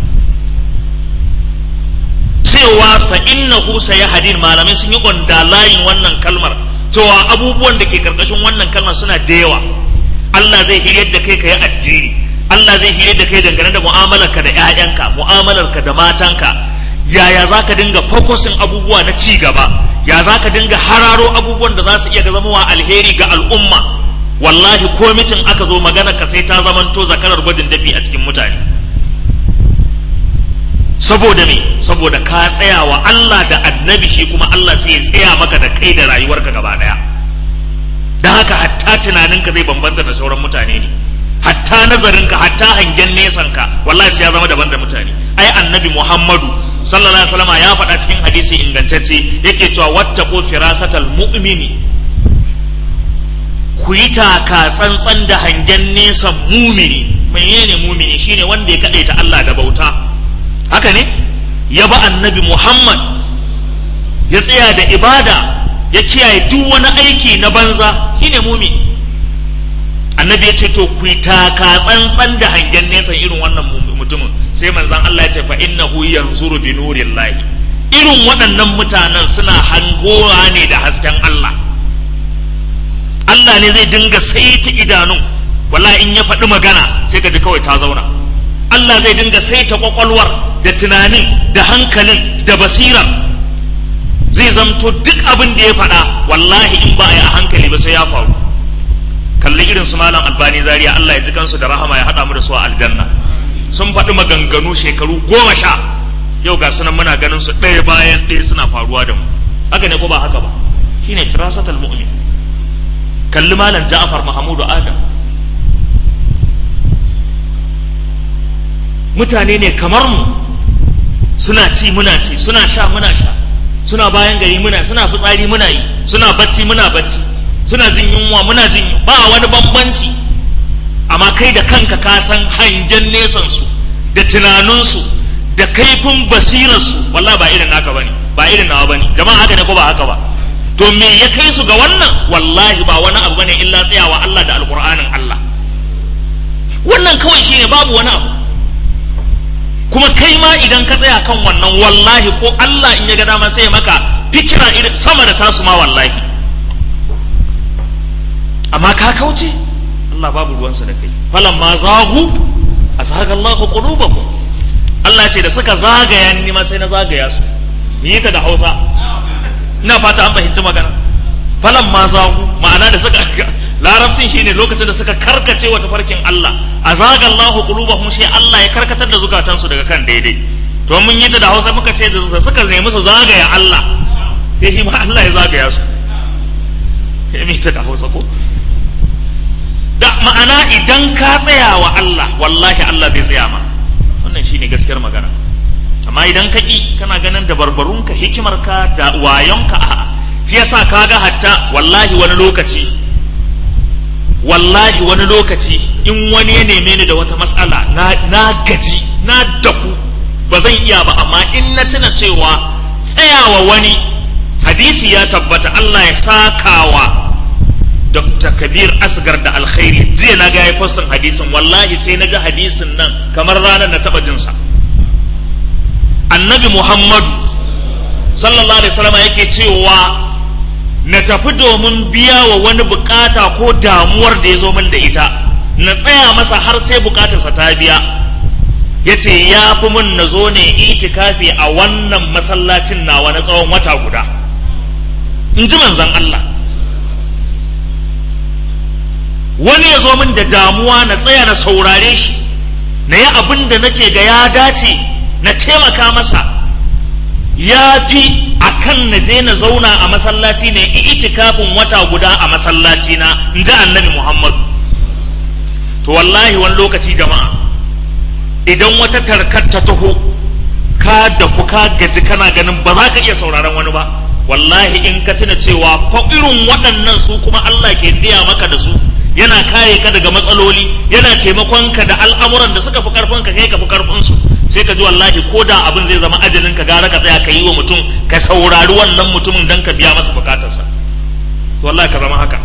cewa fa innahu sayahdin malamai sun yi gonda layin wannan kalmar cewa abubuwan da ke karkashin wannan kalmar suna da yawa Allah zai hiryar da kai ka yi addini Allah zai hiryar da kai dangane da mu'amalarka da ƴaƴanka mu'amalarka da matanka yaya za ka dinga fokusin abubuwa na ci gaba ya za ka dinga hararo abubuwan da za su iya zama wa alheri ga al'umma wallahi ko mitin aka zo magana ka sai ta zamanto zakarar gwajin dafi a cikin mutane saboda me saboda ka tsaya wa Allah da annabi shi kuma Allah sai ya tsaya maka da kai da rayuwarka gaba daya don haka hatta tunaninka zai bambanta da sauran mutane ne hatta nazarinka hatta hangen nesanka wallahi sai ya zama daban da mutane ai annabi Muhammadu sallallahu alaihi wasallam ya faɗa cikin hadisi ingantacce yake cewa wattaqu firasatal mu'mini ku yi taka tsantsan da hangen nesan mumini menene mumini shine wanda ya kadaita Allah da bauta haka ne ya ba annabi Muhammad ya tsaya da ibada ya kiyaye duk wani aiki na banza shine mumi annabi ya ce to ku yi taka tsantsan da hangen nesan irin wannan mutumin sai manzan Allah ya ce fa innahu yanzuru bi nurillahi irin waɗannan mutanen suna hangowa ne da hasken Allah Allah ne zai dinga saita idanun wallahi in ya faɗi magana sai ka ji kawai ta zauna Allah zai dinga saita kwakwalwar da tunanin da hankalin da basirar zai zamto duk abin da ya faɗa wallahi in ba a yi a hankali ba sai ya faru kalli irin su malam albani zaria Allah ya ji kansu da rahama ya haɗa mu da su a aljanna sun faɗi maganganu shekaru goma sha yau ga sunan muna ganin su ɗaya bayan ɗaya suna faruwa da mu haka ne ko ba haka ba shine firasatul mu'min kalli malam ja'far mahamudu adam mutane ne kamar mu suna ci muna ci suna sha muna sha suna bayan gari muna suna fitsari muna yi suna bacci muna bacci suna jin yunwa muna jin ba wani bambanci amma kai da kanka ka san hangen nesan su da tunaninsu da kaifin basirarsu wallahi ba irin naka bane ba irin nawa bane jama'a haka ne ko ba haka ba to me ya kai su ga wannan wallahi ba wani abu bane illa tsayawa Allah da alqur'anin Allah wannan kawai shine babu wani abu kuma kai ma idan ka tsaya kan wannan wallahi ko Allah in ya ga dama sai maka fikira irin sama da tasu ma wallahi amma ka kauce Allah babu ruwansa da kai falan ma zagu azhaga Allahu qulubahum Allah ce da suka zagaya ni ma sai na zagaya su ni ta da Hausa ina fata an fahimci magana falan ma zagu ma'ana da suka larabcin shine lokacin da suka karkace wa tafarkin Allah azaga Allahu qulubahum sai Allah ya karkatar da zukatansu daga kan daidai to mun yi ta da Hausa muka ce da suka nemi su zagaya Allah sai shi ma Allah ya zagaya su ya ta da Hausa ko da ma'ana idan ka tsaya wa Allah wallahi Allah zai tsaya ma wannan shine gaskiyar magana amma idan ka ki kana ganin da barbarunka hikimarka da wayonka a shi yasa kaga hatta wallahi wani lokaci wallahi wani lokaci in wani ya neme ni da wata matsala na, na gaji na daku ba zan iya ba amma in na tuna cewa tsayawa wani hadisi ya tabbata Allah ya sakawa Dr. Kabir Asgar da alkhairi jiya na ga ya postin hadisin wallahi sai na ga hadisin nan kamar ranar na taba jinsa annabi Muhammadu sallallahu alaihi wasallam yake cewa na tafi domin biya wa wani bukata ko damuwar da ya zo min da ita na tsaya masa har sai bukatarsa ta biya ya ce ya fi mun na zo ne itikafi a wannan masallacin nawa na tsawon wata guda in ji manzan Allah wani ya zo min da damuwa na tsaya na saurare shi na yi abin da nake ga ya dace na taimaka masa ya fi a kan na je na zauna a masallaci ne itikafin wata guda a masallaci na in ji annabi Muhammad to wallahi wani lokaci jama'a idan wata tarkar ta taho ka da ku ka gaji kana ganin ba za ka iya sauraron wani ba wallahi in ka tuna cewa fa irin waɗannan su kuma Allah ke tsaya maka da su yana kare ka daga matsaloli yana taimakon ka da al'amuran da suka fi karfin ka kai ka fi karfin su sai ka ji wallahi ko da abin zai zama ajalin ka gara ka tsaya ka yi wa mutum ka saurari wannan mutumin dan ka biya masa bukatarsa to wallahi ka zama haka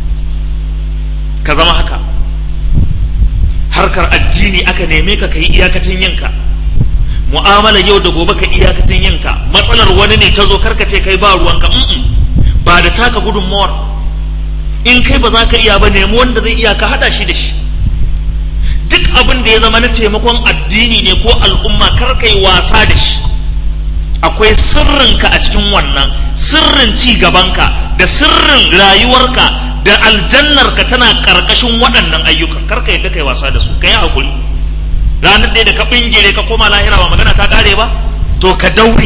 ka zama haka harkar addini aka neme ka kai iyakacin yinka mu'amala yau da gobe ka iyakacin yinka matsalar wani ne ta zo karka ce kai ba ruwanka ba da taka gudunmawar in kai ba za ka iya ba nemi wanda zai iya ka hada shi da shi duk abin da ya zama na taimakon addini ne ko al'umma kar kai wasa da shi akwai sirrinka a cikin wannan sirrin ci gabanka da sirrin rayuwarka da aljannarka tana karkashin waɗannan ayyukan kar ka yadda kai wasa da su kai hakuri ranar ɗaya da ka bingire ka koma lahira ba magana ta ƙare ba to ka daure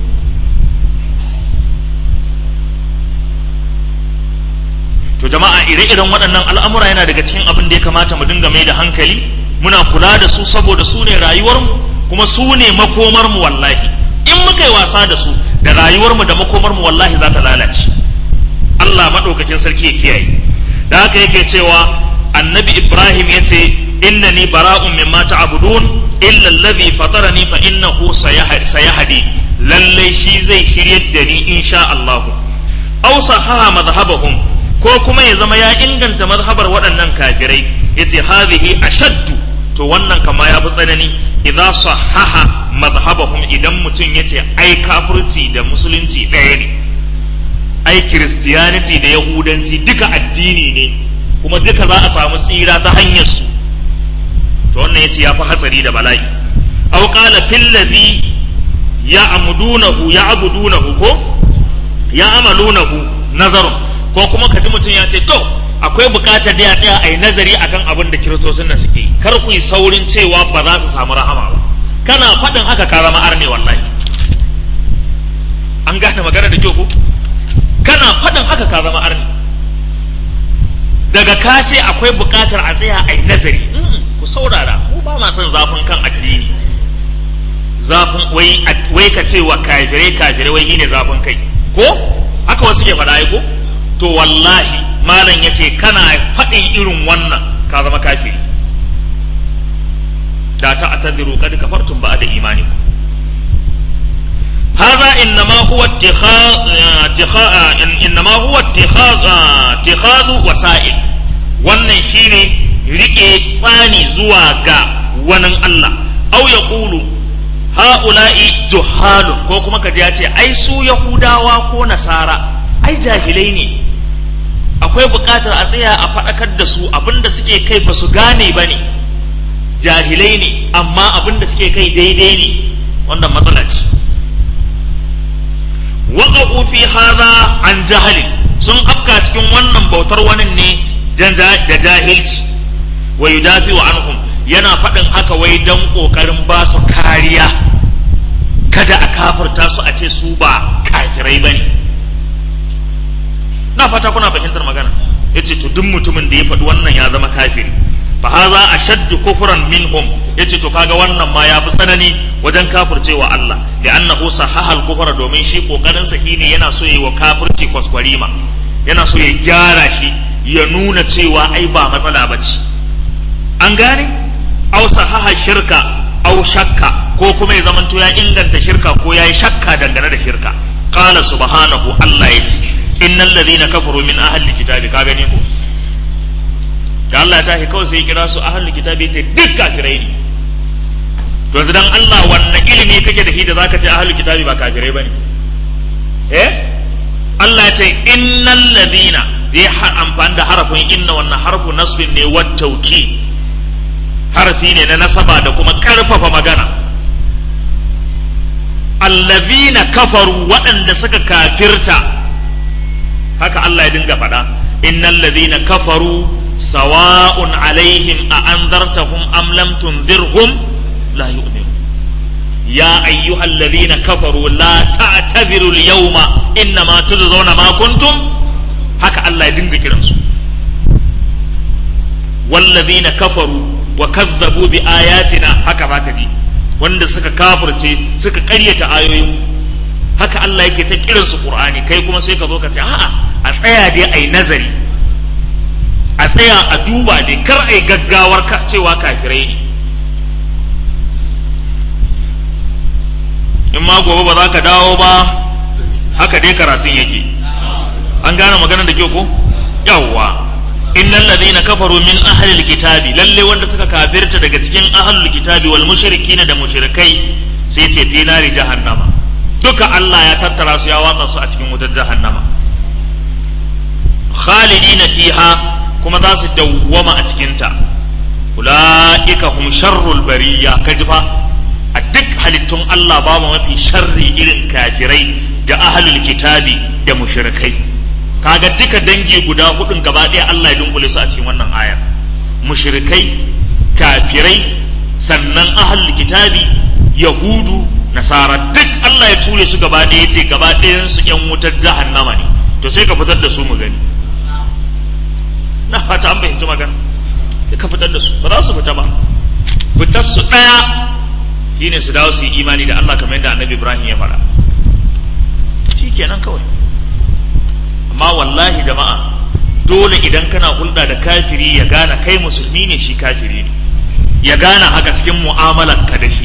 to jama'a ire-iren waɗannan al'amura yana daga cikin abin da ya kamata mu dinga mai da hankali muna kula da su saboda su ne rayuwarmu kuma su ne makomarmu wallahi in muka yi wasa da su da rayuwarmu da makomarmu wallahi za ta lalace Allah maɗaukakin sarki ya kiyaye da haka yake cewa annabi Ibrahim ya ce innani bara'un mimma ta'budun illa allazi fatarani fa innahu sayahdi lalle shi zai shiryar da ni insha Allah aw sahaha madhhabahum ko kuma ya zama ya inganta mazhabar waɗannan kafirai yace hadhihi ashaddu to wannan kama ya fi tsanani idza sahaha madhhabahum idan mutum yace ai kafirci da musulunci ɗaya ne ai kiristiyaniti da yahudanci duka addini ne kuma duka za a samu tsira ta hanyar su to wannan yace ya fi hatsari da bala'i aw qala fil ladhi ya'budunahu ya'budunahu ko ya'malunahu nazarun ko kuma ka ji mutum ya ce to akwai bukatar da ya tsaya a yi nazari akan abin da kiristocin nan suke kar ku yi saurin cewa ba za su samu rahama ba kana faɗin haka ka zama arne wallahi an gane magana da kyau ko kana faɗin haka ka zama arne daga ka ce akwai bukatar a tsaya a yi nazari ku saurara mu ba ma son zafin kan addini zafin wai wai ka ce wa kafirai kafirai wai ne zafin kai ko haka wasu ke faɗa ko to wallahi malam ya ce kana faɗin irin wannan ka zama kafiri da ta atadiru kad kafartum ba da imani هذا إنما هو اتخاذ إنما هو اتخاذ اتخاذ وسائل wannan shine rike tsani zuwa ga wani Allah au ya ƙulu ha'ula'i juhalun ko kuma kaji ya ce ai su yahudawa ko nasara ai jahilai ne akwai buƙatar a tsaya a faɗakar da su abinda suke kai ba su gane ba ne jahilai ne amma abinda suke kai daidai ne wannan matsala ce waƙa'u fi haza an jahalin sun afka cikin wannan bautar wani ne da jahilci wa yudafi wa anhum yana faɗin haka wai don ƙoƙarin ba su kariya kada a kafirta su a ce su ba kafirai ba ne na fata kuna fahimtar magana ya ce to duk mutumin da ya faɗi wannan ya zama kafiri fa haza ashaddu kufran minhum yace to kaga wannan ma ya fi tsanani wajen kafircewa Allah da annahu sahaha al-kufra domin shi kokarin sa shine yana so yi wa kafirci kwaskwarima yana so ya gyara shi ya nuna cewa ai ba matsala ba ce an gane au sahaha shirka au shakka ko kuma ya zamanto ya inganta shirka ko ya yi shakka dangane da shirka qala subhanahu Allah ya ce innal ladhina kafaru min ahli kitabi ka gane ko da Allah ya tashi kawai sai ya kira su ahli kitabi ce duk kafirai ne to yanzu dan Allah wannan ilimi kake da shi da zaka ce ahli kitabi ba kafirai bane eh Allah ya ce innal ladhina zai amfani da harafin inna wannan harfu nasbin ne wat tauki harfi ne na nasaba da kuma karfafa magana allazina kafaru waɗanda suka kafirta haka Allah ya dinga faɗa innal ladhina kafaru sawa'un alaihim a anzartahum am lam tunzirhum la yu'minun ya ayyuhal ladhina kafaru la ta'tadiru al-yawma innama tujzauna ma kuntum haka Allah ya dinga kiransu wallazina kafaru wa kazzabu bi ayatina haka zaka ji wanda suka kafirce suka ƙaryata ayoyin haka Allah yake ta kiransu Qur'ani kai kuma sai ka zo ka ce a'a a tsaya dai ai nazari a tsaya a duba dai kar ai gaggawar ka cewa kafirai ne in ma gobe ba za ka dawo ba haka dai karatun yake an gane maganar da kyau ko yawwa innal ladina kafaru min ahli alkitabi lalle wanda suka kafirta daga cikin ahli alkitabi wal mushrikina da mushrikai sai ce fi nari jahannama duka Allah ya tattara su ya watsa su a cikin wutar jahannama khalidina fiha kuma za su dawwama a cikin ta ulaika hum sharrul bariya kaji fa a duk halittun Allah babu mafi sharri irin kafirai da ahlul kitabi da mushrikai kaga duka dangi guda hudun gaba ɗaya Allah ya dunkule su a cikin wannan aya mushrikai kafirai sannan ahlul kitabi yahudu nasara duk Allah ya ture su gaba ɗaya yace gaba ɗayan su yan wutar jahannama ne to sai ka fitar da su mu gani na fata an fahimci magana sai ka fitar da su ba za su fita ba fitar su ɗaya shine su dawo su yi imani da Allah kamar yadda annabi Ibrahim ya faɗa shikenan kawai amma wallahi jama'a dole idan kana hulɗa da kafiri ya gane kai musulmi ne shi kafiri ne ya gane haka cikin mu'amalar ka da shi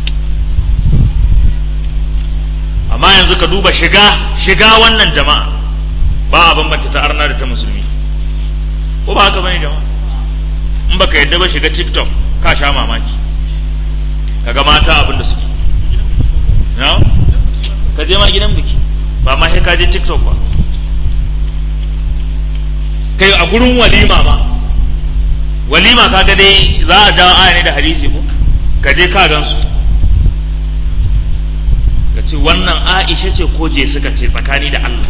amma yanzu ka duba shiga shiga wannan jama'a ba a bambanta ta arna da ta musulmi ko ba haka bane jama'a in baka yadda ba shiga tiktok ka sha mamaki kaga mata abin da suke na ka je ma gidan biki ba ma sai ka je tiktok ba kai a gurin walima ma walima kaga dai za a jawo aya ne da hadisi ko ka je ka gansu ka ce wannan aisha ce ko je suka ce tsakani da Allah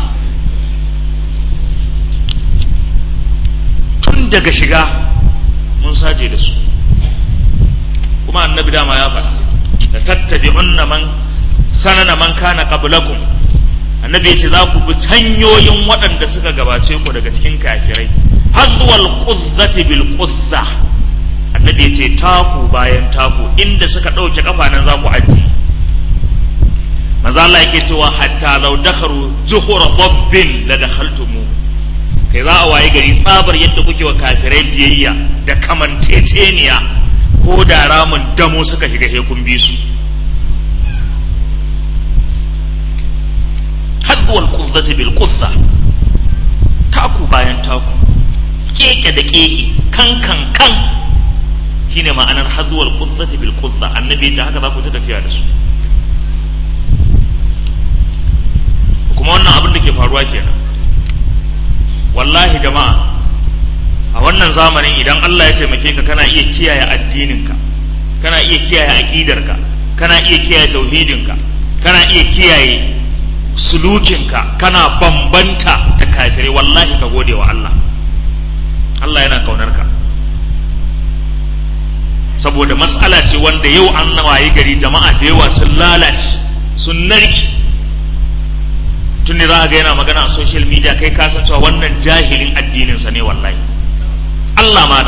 tun daga shiga mun saje da su kuma annabi dama ya faɗa da tattabi'unna man sanana man kana qablakum annabi ya ce za ku bi hanyoyin waɗanda suka gabace ku daga cikin kafirai hazwal quzzati bil quzza annabi ya ce taku bayan taku inda suka ɗauke kafa nan za ku aji maza Allah yake cewa hatta law dakharu zuhura dabbin la dakhaltumu kai za a waye gari tsabar yadda kuke wa kafirai biyayya da kamanceceniya ko da ramin damo suka shiga hekun bi su hadwal quzzati bil quzza taku bayan taku keke da keke kan kan kan shine ma'anar hadwal quzzati bil quzza annabi ta haka za ku ta tafiya da su kuma wannan abin da ke faruwa kenan wallahi jama'a a wannan zamanin idan Allah ya taimake ka kana iya kiyaye addininka kana iya kiyaye aqidarka kana iya kiyaye tauhidinka kana iya kiyaye sulukinka kana bambanta da kafirai wallahi ka gode wa Allah Allah yana kaunar ka saboda matsala ce wanda yau an wayi gari jama'a da yawa sun lalace sun narki tun da za ga yana magana a social media kai ka san cewa wannan jahilin addininsa ne wallahi Allah mana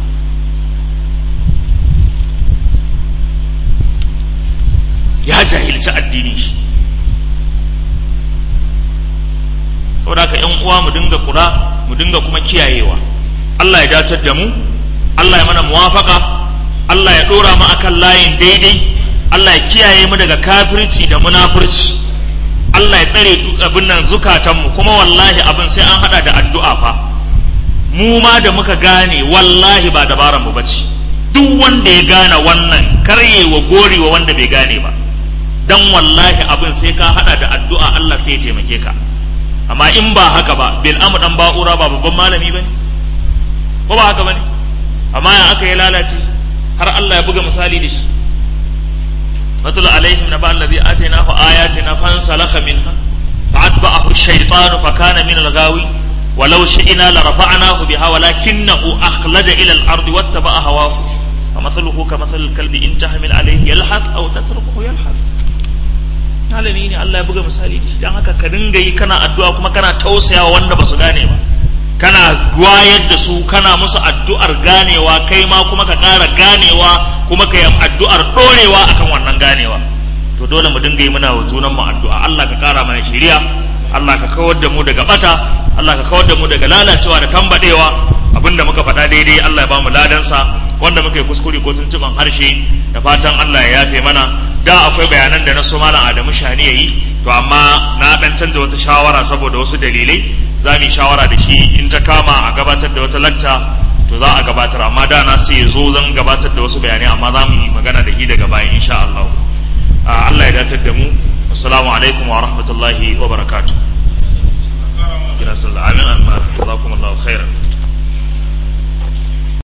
ya jahilci addinin shi saboda ka yan uwa mu dinga kula mu dinga kuma kiyayewa Allah ya dacar da mu Allah ya mana muwafaka Allah ya dora mu akan layin daidai Allah ya kiyaye mu daga kafirci da munafurci Allah ya tsare abin nan zukatanmu kuma wallahi abin sai an hada da addu'a fa mu ma da muka gane wallahi ba dabaran mu bace duk wanda ya gane wannan karyewa gorewa wanda bai gane ba dan wallahi abin sai ka hada da addu'a Allah sai ya taimake ka amma in ba haka ba bil amu dan ba'ura ba babban malami bane ko ba haka bane amma ya aka yi lalace har Allah ya buga misali da shi matul alaihim naba allazi atainahu ayatina fansalakha minha fa'atba'ahu ash-shaytanu fakana min al-ghawi ولو شئنا لرفعناه بها ولكنه أخلد إلى الأرض واتبع هواه فمثله كمثل الكلب إن تحمل عليه يلحث أو تتركه يلحث malami ne Allah ya buga misali da shi don haka ka dinga yi kana addu'a kuma kana tausayawa wanda ba su gane ba kana wayar da su kana musu addu'ar ganewa kai ma kuma ka ƙara ganewa kuma ka yi addu'ar ɗorewa akan wannan ganewa to dole mu dinga yi muna wa junan mu addu'a Allah ka ƙara mana shiriya Allah ka kawar da mu daga bata Allah ka kawar da mu daga lalacewa da tambadewa abinda muka faɗa daidai Allah ya ba mu ladansa wanda muka yi kuskure ko tuntuban harshe da fatan Allah ya yafe mana da akwai bayanan da na so malam Adamu Shani yayi to amma na dan canza wata shawara saboda wasu dalilai za mu yi shawara da shi in ta kama a gabatar da wata lacca to za a gabatar amma da na sai zo zan gabatar da wasu bayanai amma za mu yi magana da shi daga baya insha Allah Allah ya datar da mu assalamu alaikum wa rahmatullahi wa barakatuh kira sallah amin amma jazakumullahu khairan